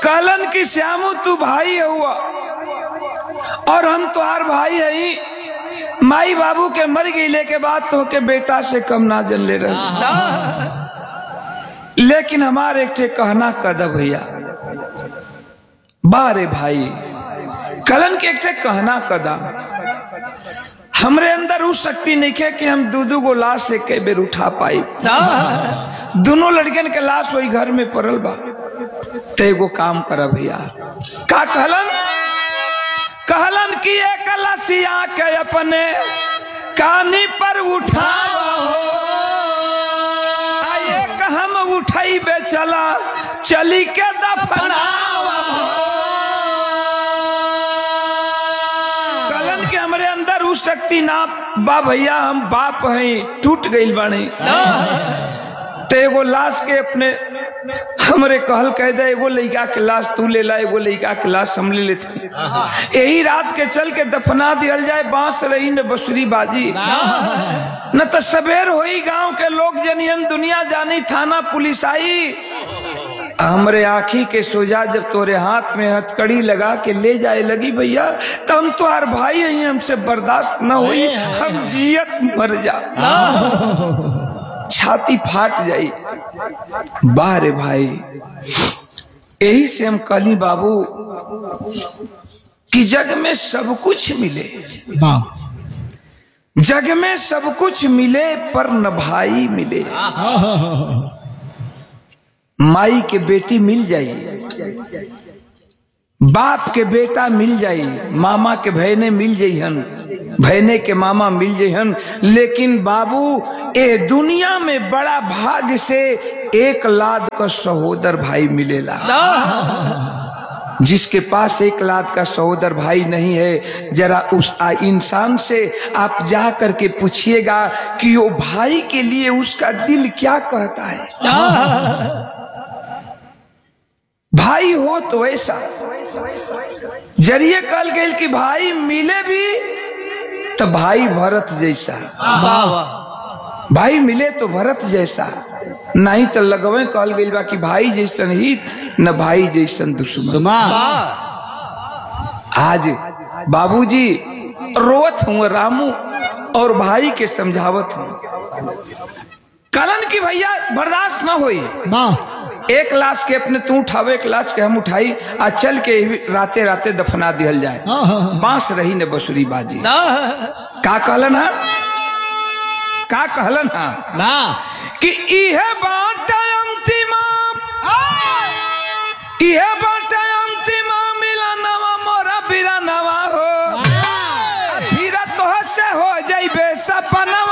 कहलन कि श्यामू तू भाई हुआ और हम तुहार भाई हई माई बाबू के मर गईले के बाद तो के बेटा से कम ना जन ले रहे लेकिन हमारे एक ठे कहना कद भैया बारे भाई कलन के एक ठे कहना कदा हमरे अंदर उस शक्ति नहीं है कि हम दू दू गो लाश एक बेर उठा पाई दोनों लड़कन के लाश वही घर में पड़ल बा ते एगो काम कर भैया का कहलन कहलन कि एक लसिया के अपने कानी पर उठा एक हम उठाई बे चला चली के दफनावा कलन के हमरे अंदर उस शक्ति ना बा भैया हम बाप हैं टूट गई बानी ते एगो लाश के अपने हमरे कहल कह दे एगो लड़का के लाश तू ले ला एगो लड़का के लाश हम ले लेते यही रात के चल के दफना दियल जाए बांस रही न बसुरी बाजी न तो सवेर होई गांव के लोग जनियन दुनिया जानी थाना पुलिस आई हमरे आखी के सोजा जब तोरे हाथ में हथकड़ी लगा के ले जाए लगी भैया तो हम तुम्हार भाई हैं हमसे बर्दाश्त न हुई हम जियत मर जा छाती फाट जाई बारे भाई यही से हम कली बाबू कि जग में सब कुछ मिले जग में सब कुछ मिले पर न भाई मिले माई के बेटी मिल जाई बाप के बेटा मिल जाई मामा के भैने मिल जाइहन भैने के मामा मिल जाइहन लेकिन बाबू ए दुनिया में बड़ा भाग से एक लाद का सहोदर भाई मिलेला जिसके पास एक लाद का सहोदर भाई नहीं है जरा उस आ, इंसान से आप जा करके पूछिएगा कि वो भाई के लिए उसका दिल क्या कहता है भाई हो तो वैसा जरिए कल गए कि भाई मिले भी तो भाई भरत जैसा भाई मिले तो भरत जैसा नहीं तो लगवे कहल गई बा कि भाई जैसन हित न भाई जैसन दुश्मन आज बाबूजी रोवत हूँ रामू और भाई के समझावत हूँ कलन की भैया बर्दाश्त न हुई एक लाश के अपने तू उठावे एक लाश के हम उठाई आ चल के राते राते दफना दिहल जाए बांस रही ने बसुरी बाजी का कहलन है का कहलन है ना कि इहे बाटा अंतिमा इहे बाटा अंतिमा मिला नवा मोरा बिरा नवा हो फिर तो से हो जाइबे सपनवा